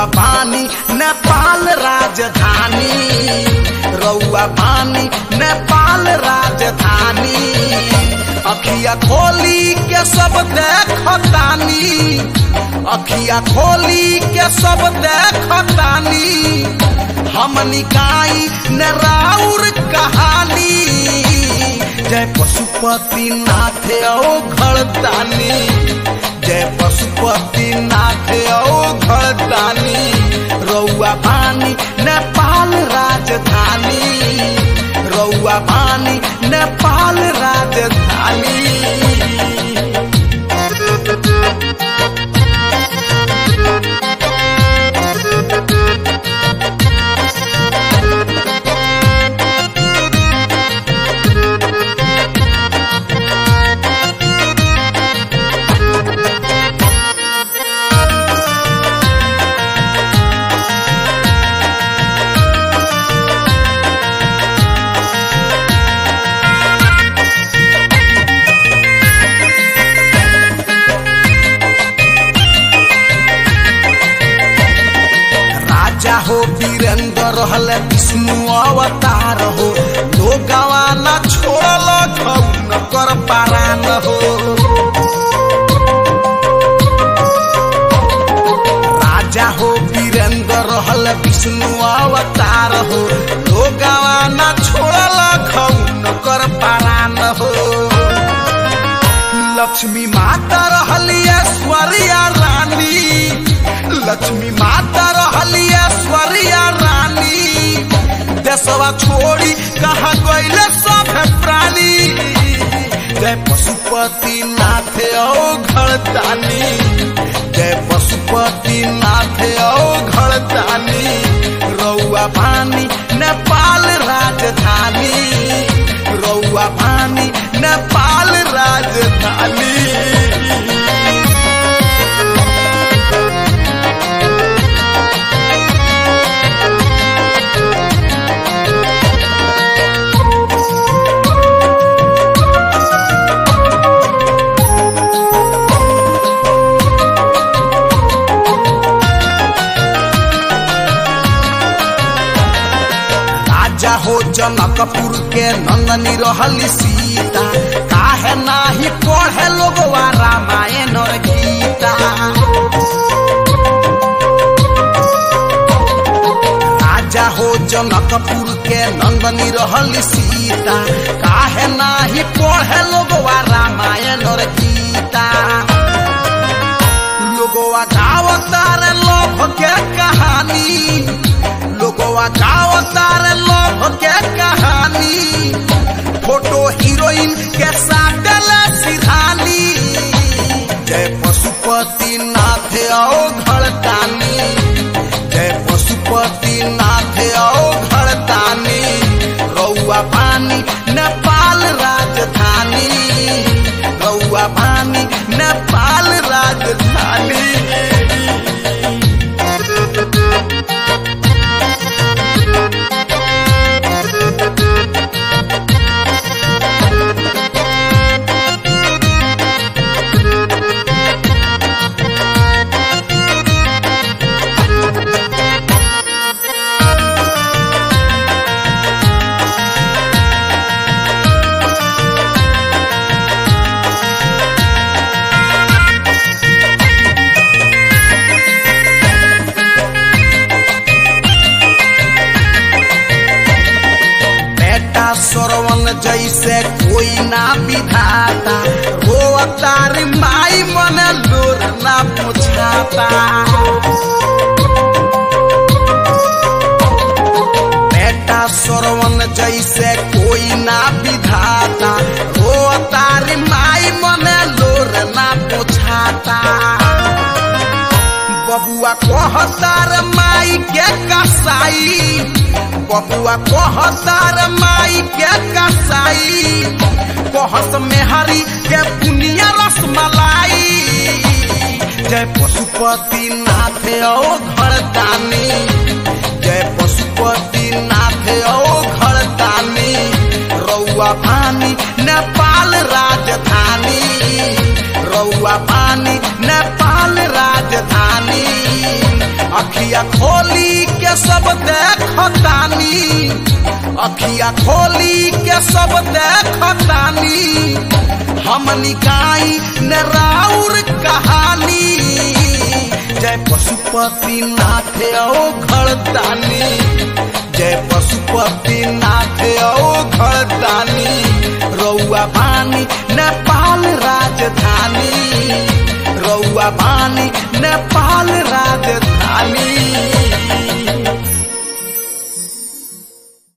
रउआ पानी नेपाल राजधानी रउआ पानी नेपाल राजधानी अखिया खोली के सब देखतानी अखिया खोली के सब देखतानी हम निकाई न राउर कहानी जय पशुपति नाथ ओ घरदानी जय पशुपति नाथ ओ घरदानी रउआ पानी नेपाल राजधानी रउआ पानी नेपाल राजधानी राजा हो वीरेंद्र रहल विष्णु अवतार हो लोगवा न छोड़ल न कर पारान हो राजा हो वीरेंद्र रहल विष्णु अवतार हो लोगवा न छोड़ल न कर पारान हो लक्ष्मी माता रहली ऐश्वर्या रानी लक्ष्मी माता रहली ऐश्वर्या रानी देशवा छोड़ी कहा गईले सब प्राणी जय पशुपति नाथ ओ घरदानी जय पशुपति नाथ ओ घरदानी रउआ पानी नेपाल राजधानी रउआ पानी नेपाल राजधानी राजा हो जनकपुर के नंदनी रहली सीता काहे नाही पढ़े लोगवा रामायण और गीता राजा हो जनकपुर के नंदनी रहली सीता काहे नाही पढ़े लोगवा रामायण और गीता लोगवा गावतार लोभ के कहानी लोगवा गावतार लोभ के कहानी फोटो हीरोइन के साथ सिधानी जय पशुपति नाथ ओ घरदानी जय पशुपति नाथ ओ घरदानी रउआ पानी नेपाल राजधानी रउआ पानी नेपाल राजधानी बेटा सरवन जैसे कोई ना विधाता रोअतार माई मन लोर ना पुछाता बेटा सरवन जैसे कोई ना विधाता रोअतार माई मन लोर ना पुछाता बबुआ कहतार माई के कसाई बबुआ कहतार माई के कसाई कहत मेहरी के पुनिया रसमलाई जय पशुपति नाथ ओ घरदानी जय पशुपति नाथ ओ घरदानी रउआ पानी नेपाल राजधानी रउआ पानी नेपाल राजधानी अखिया खोली के सब देखतानी अखिया खोली के सब देखतानी हम निकाई न राउर कहानी जय पशुपति नाथ ओ घरदानी जय पशुपति नाथ ओ घरदानी रौआ बानी नेपाल राजधानी रौआ बानी नेपाल राजधानी